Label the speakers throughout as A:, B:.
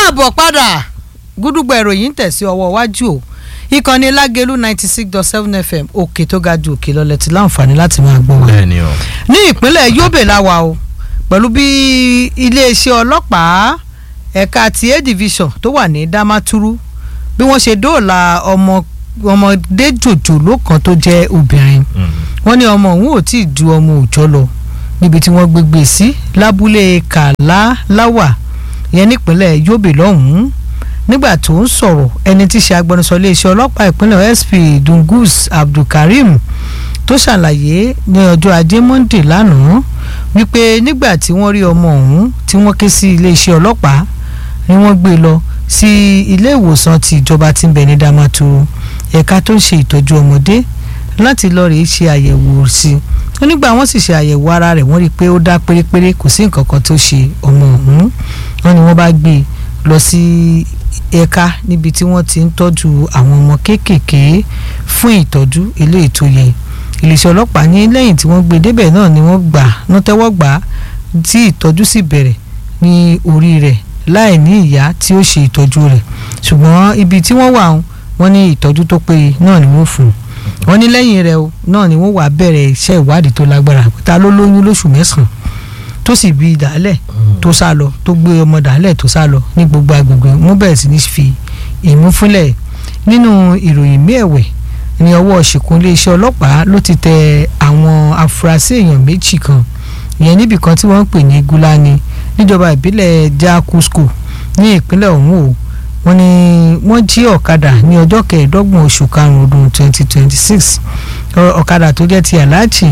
A: káàbọ̀ padà gúdúgbò ìròyìn tẹ̀ sí ọwọ́ iwájú o ìkànnì lágẹ̀lú ninety six dot seven fm òkè tó ga ju òkè lọ́lẹ̀ tí láǹfààní láti máa gbọ́ wa.
B: bẹ́ẹ̀ni o.
A: ní ìpínlẹ̀ Yobe la wà o pẹ̀lú bí iléeṣẹ́ ọlọ́pàá ẹ̀ka ti a division tó wà ní Damaturu bí wọ́n ṣe dóòlà ọmọ ọmọdé jòjòló kan tó jẹ́ obìnrin wọ́n ní ọmọ òun ò tí ì ju ọmọ òòjọ́ lọ níbi tí wọ́n gbégbé sí lábúlé kàláláwà yẹn nípínlẹ̀ Yobe lọ́hùn-ún nígbà tó ń sọ̀rọ̀ ẹni tí í ṣe agbẹnusọ iléeṣẹ́ ọlọ́pàá ìpínlẹ̀ SP Dungus Abdulkareem tó ṣàlàyé ní ọjọ́ ajé Monday lánàá wípé nígbà tí wọ́n rí ọmọ ọ̀hún tí wọ́n ké sí iléeṣẹ́ ọlọ́pàá ni wọ́n gbé lọ sí ilé ìwòsàn ti ìjọba tí ń bẹ ní Damaturu ẹ̀ka tó ń ṣe ìtọ́jú ọmọdé láti lọ rèé ṣe àyẹ̀wò sí i nígbà wọ́n sì ṣe àyẹ̀wò ara rẹ̀ wọ́n rí i pé ó dá pérépéré kò sí nǹkan kan tó ṣe ọmọ ọ̀hún wọ́n ní wọ́n bá gbé e lọ sí ẹ̀ka níbi tí wọ́n ti ń tọ́jú àwọn ọmọ kéékèèké fún ìtọ́jú eléyìí tó yẹ iléeṣẹ́ ọlọ́pàá ní lẹ́yìn tí wọ́n gbé e débẹ̀ náà ni wọ́n gbà wọ́n tẹ́wọ́ gbà á tí ìtọ́jú sì bẹ̀rẹ̀ ní orí rẹ̀ láì ní ìyá tí ó ṣe ìtọ́jú rẹ̀ ṣùgbọ́n ibi tí wọ́n wà wọ́n ní ìtọ́jú tó péye náà ni wọ́n fún un wọ́n ní lẹ́yìn rẹ̀ náà ni wọ́n wà bẹ̀rẹ̀ iṣẹ́ ìwádìí tó lágbára ta ló lóyún lóṣù mẹ́sàn-án tó sì bí dàálẹ̀ tó sá lọ tó gbé ọmọ dàálẹ̀ tó sá lọ ní gbogbo agbègbè wọ́n bẹ̀rẹ̀ sí ní fi ìmú fúnlẹ̀ nínú ìròyìn mẹ́ẹ̀wẹ̀ ní ọwọ́ ṣìkún iléeṣẹ́ ọlọ́pàá ló ti tẹ àwọn afurasí èèyàn méjì kan ìyẹn níbì kan tí wọ́n ń pè ní Gúlání níjọba ìbílẹ̀ Jakusko ní ìpínlẹ̀ ọ̀hún o wọ́n ní wọ́n jí ọ̀kadà ní ọjọ́ kẹẹ̀ẹ́dọ́gbọ̀n oṣù karùn-ún ọdún twenty twenty six ọ̀kadà tó jẹ́ ti aláàjì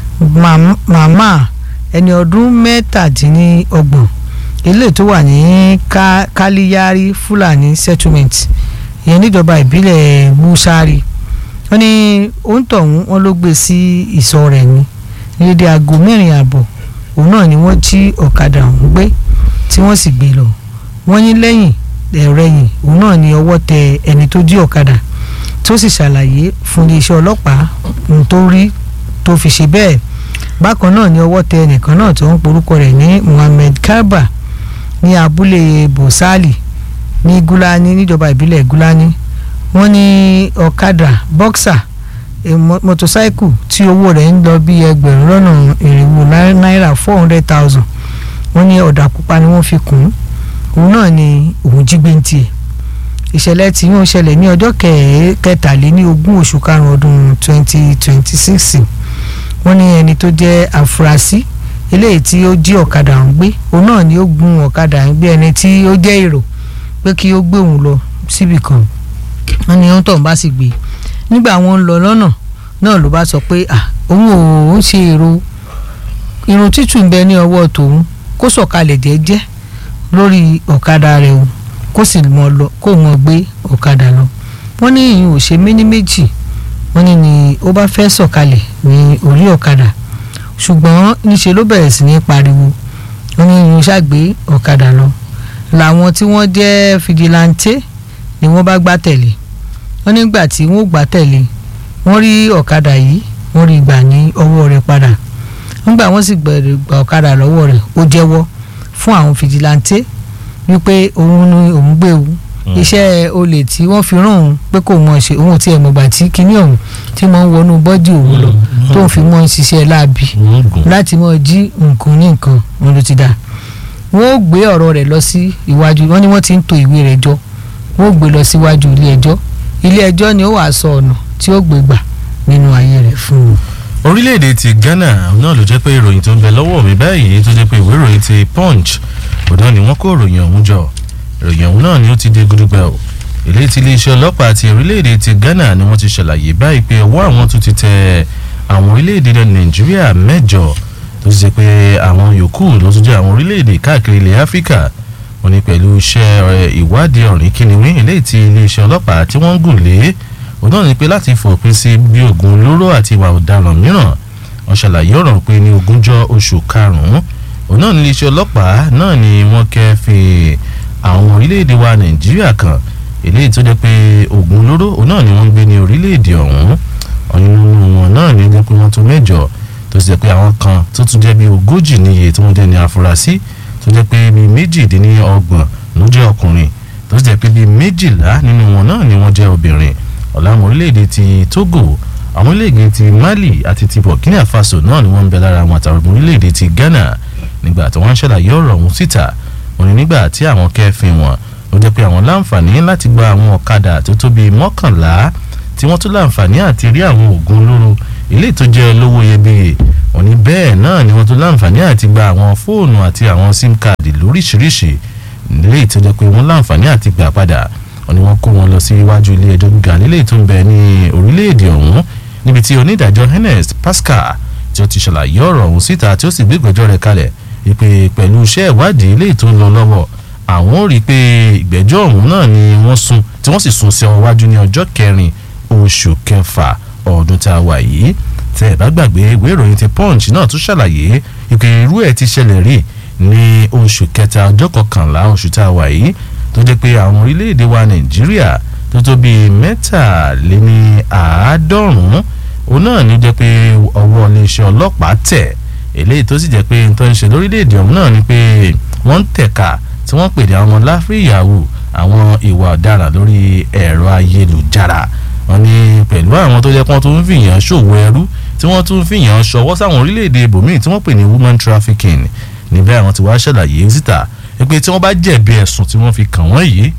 A: màmá ẹni ọdún mẹ́tàdínlọ́gbọ̀n eléyìí tó wà ní kálíyárí fúlàní settlement ìyẹn níjọba ìbílẹ̀ musari wọ́n ní òǹtọ̀hún wọn ló gbé sí ìsọ̀ rẹ̀ ní lédè aago mẹ́rin ààbọ̀ òun náà ni wọ́n jí ọ̀kadà ọ̀hún gbé tí wọ́n sì gbé lọ wọ́n ní lẹ́yìn ẹ̀rẹ́yìn òun náà ni ọwọ́ tẹ ẹni tó jí ọ̀kadà tó sì ṣàlàyé fún iléeṣẹ́ ọlọ́pàá ohun tó rí tó fi ṣe bẹ́ẹ̀ bákan náà ni ọwọ́ tẹ ẹnìkan náà tó ń porúkọ rẹ̀ ní Muhammed Garba ní abúlé Bosali ní Gúlání níjọba ìbílẹ̀ Gúlání wọ́n ní ọ̀kadà bọ́ksà mọ́tòsáìkù tí owó rẹ̀ ń lọ bí ẹgbẹ̀rún lọ́nà irinwó náírà four hundred thousand wọ́n ní ọ̀dà pupa ni wọ́n fi kùn ún òun náà ni òun jí gbé ń tiẹ̀ ìṣẹ̀lẹ̀ tí yóò ṣẹlẹ̀ ní ọjọ́ kẹtàléní ogún oṣù karùn-ún ọdún twenty twenty six wọ́n ní ẹni tó jẹ́ àfúrásì eléyìí tí ó jí ọ̀kadà ń gbé òun náà ni ó gun ọ̀kadà ń gbé ẹni tí ó jẹ́ èrò pé kí ó gbé òun lọ síbì kan wọ́n ní ohun tó ń bá sì gbé nígbà wọn ń lọ lọ́nà náà ló bá sọ pé òun ò ń ṣe èrò irun títù ń bẹ ní ọwọ́ tòun kó sọ̀kalẹ̀ jẹ́jẹ́ lórí ọ̀kadà rẹ̀ o kó sì mọ lọ kó mọ gbé ọ̀kadà lọ wọ́n ní ìyẹn ò ṣe méní méjì wọ́n ní ni ó bá fẹ́ sọ̀kalẹ̀ ní orí ọ̀kadà ṣùgbọ́n níṣe ló bẹ̀rẹ̀ sí ní pariwo wọ́n ní ìyẹn ṣàgbé ọ̀kadà lọ làwọn tí wọ́n jẹ́ fìdílàntè ni wọ́n bá gbá tẹ̀lé wọ́n nígbà tí wọ́n gbá tẹ̀lé wọ́n rí ọ̀kadà yìí wọ́n rí gbà ní ọwọ́ rẹ̀ padà nígbà wọ́n sì gba ọ̀kadà lọ́wọ́ rẹ̀ ó jẹ́wọ́ fún àwọn fìjìláńtẹ́ wípé òun ni òun gbé o iṣẹ́ olè tí wọ́n fi rán òun pé kò mọ̀ ṣe òun ti ẹ̀mọ̀gbà tí kinní ọ̀hún tí wọ́n ń wọnú bọ́dì òun lọ tó ń fi mọ́ ń ṣiṣẹ́ láabi láti mọ́ jí nǹkan ní nǹkan wọn ló ti dà wọ́n ó gbé ọ̀rọ̀ rẹ̀ lọ sí iwájú wọ́n ní wọ́n ti ń to ìwé rẹ̀ jọ wọ́n ó gbé lọ síwájú ilé ẹjọ́ ilé ẹjọ́ ni ó wàá sọ ọ̀nà tí ó gbé gbà nínú ayé rẹ̀ fún un
B: orílẹ̀-èdè ti Ghana náà ló jẹ́ pé ìròyìn tó ń bẹ lọ́wọ́ mi báyìí tó jẹ́ pé ìwé ìròyìn ti Punch òdán ni wọ́n kó ìròyìn ọ̀hún jọ ìròyìn ọ̀hún náà ni ó ti dé gúdúgbà o ilé tí iléeṣẹ́ ọlọ́pàá ti orílẹ̀-èdè ti Ghana ni wọ́n ti ṣàlàyé báyìí pé ọwọ́ àwọn tó ti tẹ àwọn orílẹ̀-èdè Nàìjíríà mẹ́jọ tó ti jẹ́ pé àwọn yòókù ló tún jẹ́ àwọn orílẹ̀-èdè káàkiri ilẹ̀ Áfíríkà wọ́n ní pẹ̀lú iṣẹ́ ìwádìí ọ̀rìn kìnìún ilé tí iléeṣẹ́ ọlọ́pàá tí wọ́n ń gùn lé òun náà ni pé láti fòpin sí bí oògùn olóró àti ìwà ọ̀daràn mìíràn wọ́n ṣàlàyé ọ̀rọ̀ pé ní ogúnjọ́ oṣù karùn-ún òun náà ní iléeṣẹ́ ọlọ́pàá náà ni wọ́n kẹ́fìn àwọn orílẹ̀-èdè wa nàìjíríà kan eléyìí tó jẹ́ pé oògùn olóró òun náà ni wọ́n ń gbé ní orílẹ̀-èdè ọ̀hún ọ̀nínú wọn náà ní jẹ́ pé wọ́n tó mẹ́jọ tó sì jẹ́ pé àwọn kan tó tún jẹ́ bí ogójì níye tí wọ́n jẹ́ ní afurasí tó jẹ́ pé bíi méjìdínlọ́gbọ̀n ló jẹ́ ọkùnrin tó sì jẹ́ pé bíi méjìlá nínú wọn náà ni wọ́n jẹ́ obìnrin ọ̀làwọn orílẹ̀-èdè ti Togo àwọn orílẹ̀-èdè ti Mali àti ti Burkina Faso náà ni wọ́n ń bẹ lára àwọn àtàwọn orílẹ̀-èdè ti Ghana nígbà tí wọ́n ń ṣàlàyé ọ̀rọ̀ ọ̀hún síta wọ́n ní nígbà tí àwọn kẹ́fìn wọn ló jẹ́ pé àwọn láǹfààní láti gba àwọn ọ̀kadà tó tó bíi mọ́kànlá tí wọ́n tún láǹfààní àti rí àwọn oògùn olóró ilé tó jẹ́ olówó iyebíye wọ́n ní bẹ́ẹ̀ náà ni wọ́n tún láǹfààní àti gba àwọn fóònù àti àwọn sim káàdì lóríṣiríṣi ilé tó jẹ́ pé wọ́n láǹfààní àti gbà padà wọ́n ní wọ́n kó wọn lọ sí iwájú ilé ẹjọ́ gíga nílé tó ń bẹ ní orílẹ̀-èdè ọ̀hún níbi tí onídàájọ́ Ernest Pascal tí ó ti ṣàlàyé ọ̀rọ̀ ọ̀hún síta tí ó sì gbé ìgbẹ́jọ́ rẹ̀ kalẹ̀ ìpè pẹ̀lú iṣẹ́ ìwádìí ilé tó ń lọ lọ́wọ́ àwọn ò rí i pé ìgbẹ́jọ́ ọ̀hún náà ni wọ́n sún tí wọ́n sì sún sí ọwọ́ wájú ní ọjọ́ kẹrin oṣù kẹfà ọdún tá a wà yìí tẹ ẹ bá gbàgbé ìwé ìròyìn ti punch náà tún ṣàlàyé ìpè irú ẹ̀ ti ṣẹlẹ̀ rí ní oṣù kẹta ọjọ́ kọkànlá oṣù tá a wà yìí tó jẹ́ pé àwọn orílẹ̀-èdè wa nàìjíríà tó tó bíi mẹ́tàléní àádọ́rùn-ún òun náà ní jẹ́ pé ọwọ́ iléeṣẹ́ ọlọ́pàá tẹ̀ eléyìí tó sì jẹ́ pé n tó ń ṣe lórílẹ̀-èdè ọ̀hún náà ni pé wọ́n ń tẹ̀ka tí wọ́n pè ní àwọn láfíìyàwó àwọn ìwà ọ̀daràn lórí ẹ̀rọ ayélujára wọ́n ní pẹ̀lú àwọn tó jẹ́ pé wọ́n tún ń fìyàn ṣòwò ẹrú tí wọ́n tún ń fìyàn ṣọwọ́ sáwọn orílẹ̀-èdè ibòmíì tí wọ́n pè ní woman trafficking níbẹ̀ àwọn ti wá ṣàlàyé síta pé tí wọ́n bá jẹ̀bi ẹ̀sùn tí wọ́n fi kàn wọ́n yìí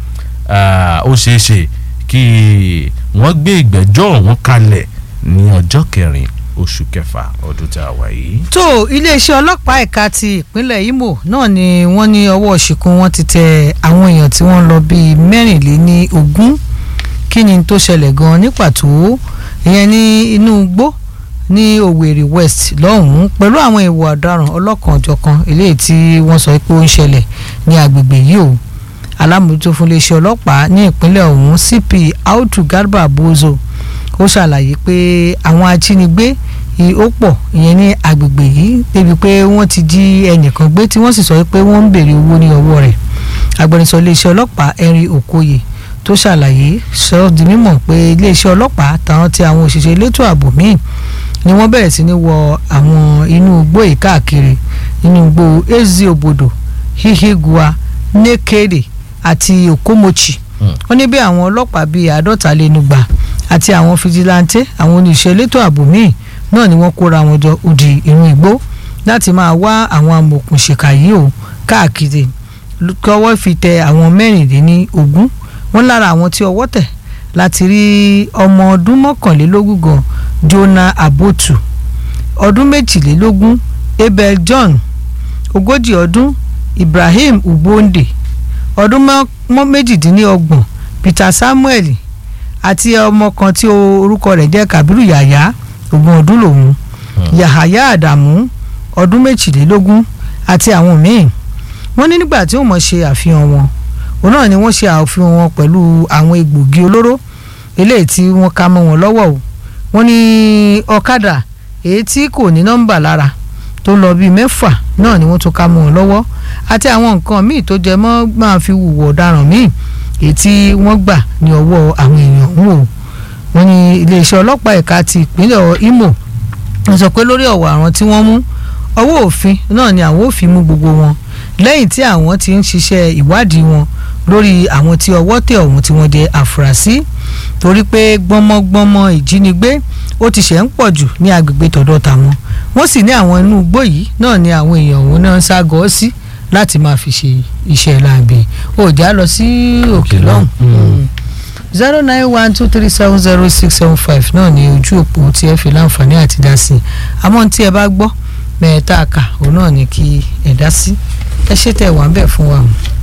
B: ó ṣeé ṣe kí wọ́n gbé ìgbẹ́jọ́ ọ̀hún kalẹ̀ ní ọjọ́ kẹrin oṣù kẹfà ọdún tá a wà yìí.
A: tó iléeṣẹ́ ọlọ́pàá ẹ̀ka ti ìpínlẹ̀ Imo náà ni wọ́n ní ọwọ́ ṣìkún wọn ti tẹ àwọn èèyàn tí wọ́n lọ bíi mẹ́rìnléní ogún kí ni tó ṣẹlẹ̀ gan ní pàtó ìyẹn ní inú igbó ní Owerri West lọ́hùn-ún pẹ̀lú àwọn ìwà ọ̀daràn ọlọ́kan-ò-jọ̀kan eléyìí tí wọ́n sọ pé ó ń ṣẹlẹ̀ ní agbègbè yìí o alámòójútó fún iléeṣẹ́ ọlọ́pàá ní ìpínlẹ̀ ọ̀hún CP Autu Garba Bozo ó ṣàlàyé pé àwọn ajínigbé ó pọ̀ ìyẹn ní agbègbè yìí débi pé wọ́n ti jí ẹnìkan gbé tí wọ́n sì sọ pé wọ́n ń béèrè owó ní ọwọ́ rẹ̀ agbẹnusọ iléeṣẹ́ ọlọ́pàá Henry Okoye tó ṣàlàyé sọ di mímọ̀ pé iléeṣẹ́ ọlọ́pàá táwọn tí àwọn òṣìṣẹ́ elétò ààbò míì ni wọ́n bẹ̀rẹ̀ sí ní wọ àwọn inú igbó yìí káàkiri inú igbó ezi obodo hihigua nekede àti okomochi wọ́n ní bí àwọn ọlọ́pàá bíi àádọ́ta lé nígbà àti àwọn fìjìláńtẹ àwọn oníṣẹ́ elétò ààbò míì náà ni wọ́n kóra wọn jọ òdì inú igbó láti máa wá àwọn amòòkùnṣìkà yìí o káàkiri kọ́wọ́ fi tẹ àwọn mẹ́rìndínlẹ́ni ogún wọ́n lára àwọn tí ọwọ́ tẹ̀ láti rí ọmọ ọdún mọ́kànlélógún gan Jonah Abotu ọdún méjìlélógún Abel John ogójì ọdún Ibrahim Ugbonde ọdún méjìdínlọ́gbọ̀n Peter Samuel àti ọmọ kan tí orúkọ rẹ̀ jẹ́ Kabiru Yahaya ogún ọdún lòun Yahaya Adamu ọdún méjìlélógún àti àwọn míì wọ́n ní nígbà tí wọ́n mọ̀ ṣe àfihàn wọn òun náà ni wọ́n ṣe àfihàn wọn pẹ̀lú àwọn egbògi olóró eléyìí tí wọ́n ká mọ́ wọn lọ́wọ́ o wọ́n ní ọ̀kadà èyí tí kò ní nọ́mbà lára tó lọ bíi mẹ́fà náà ni wọ́n tún ká mọ́ wọn lọ́wọ́ àti àwọn nǹkan míì tó jẹ mọ́ máa fi hùwà ọ̀daràn míì èyí tí wọ́n gbà ní ọwọ́ àwọn èèyàn ń wò wọ́n ní iléeṣẹ́ ọlọ́pàá ẹ̀ka ti ìpínlẹ̀ Imo wọ́n sọ pé lórí ọ̀wọ̀ àwọn tí wọ́n mú ọwọ́ òfin náà ni àwọn ò fi mú gbogbo wọn lẹ́yìn tí àwọn ti ń ṣiṣẹ́ ìwádìí wọn lórí àwọn tí ọwọ́ tẹ̀ ọ̀hún tí wọ́n jẹ́ àfúrásì torí pé gbọ́mọgbọ́mọ ìjínigbé ó ti ṣe ń pọ̀ jù ní agbègbè tọ̀dọ̀ tàwọn wọ́n sì ní àwọn inú igbó yìí náà ni àwọn èèyàn òun náà ń ságọ́ sí láti máa fi ṣe iṣẹ́ láàbì òjá lọ sí òkè lọ́hùn zero nine one two three seven zero six seven five náà ni ojú òpó tí ẹ fi láǹfààní àti dá sí i àmọ́ tí ẹ bá gbọ́ mẹ́ẹ̀ẹ́ta kà òun náà ni kí ẹ dá sí ẹ ṣe tẹ̀ wá ń bẹ̀ fún wa.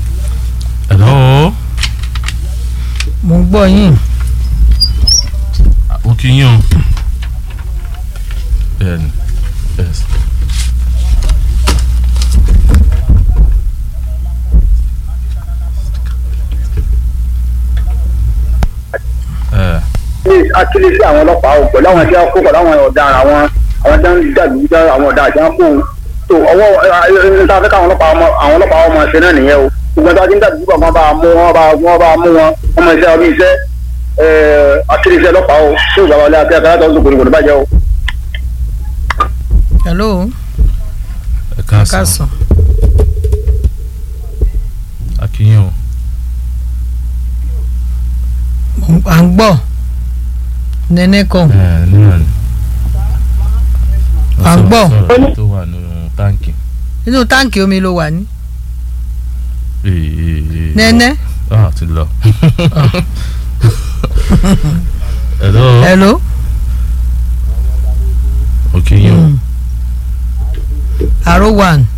B: hello.
A: mo ń gbọ́ yín.
B: ó kí yín o. bẹ́ẹ̀ni yes.
C: akílẹ̀ sí àwọn ọlọ́pàá o pẹ̀lú àwọn tí wọ́n kó pẹ̀lú àwọn ọ̀daràn àwọn àwọn tí wọ́n dàlú dá àwọn ọ̀daràn tí wọ́n kó o tó ọwọ́ níta fẹ́ káwọn ọlọ́pàá ọmọ àwọn ọlọ́pàá ọmọ ṣe náà nìyẹn o gbogbo ẹni tí wọ́n dàlú wọn bá mú wọn bá wọn bá mú wọn ọmọ iṣẹ́ ọmọ iṣẹ́ akílẹ̀ sí ọlọ́pàá o tó ìgbà wọlé akẹ́kọ̀ọ́ akẹ́kọ̀ọ́ tó gbòdògbò ní bàjẹ́ o.
A: hello
B: ẹ káàsán
A: kásán
B: akínyìn o.
A: à ń gbọ́ nẹ́nẹ́ kan
B: ẹ nínú ni.
A: À ń gbọ́.
B: sọ̀rọ̀ tó wà nínú táǹkì.
A: inú táǹkì omi ló wà ní
B: Ee, ee, ee.
A: nẹ́nẹ́
B: ah ti lọ. hello.
A: hello.
B: okay yín o.
A: Mm. Aro one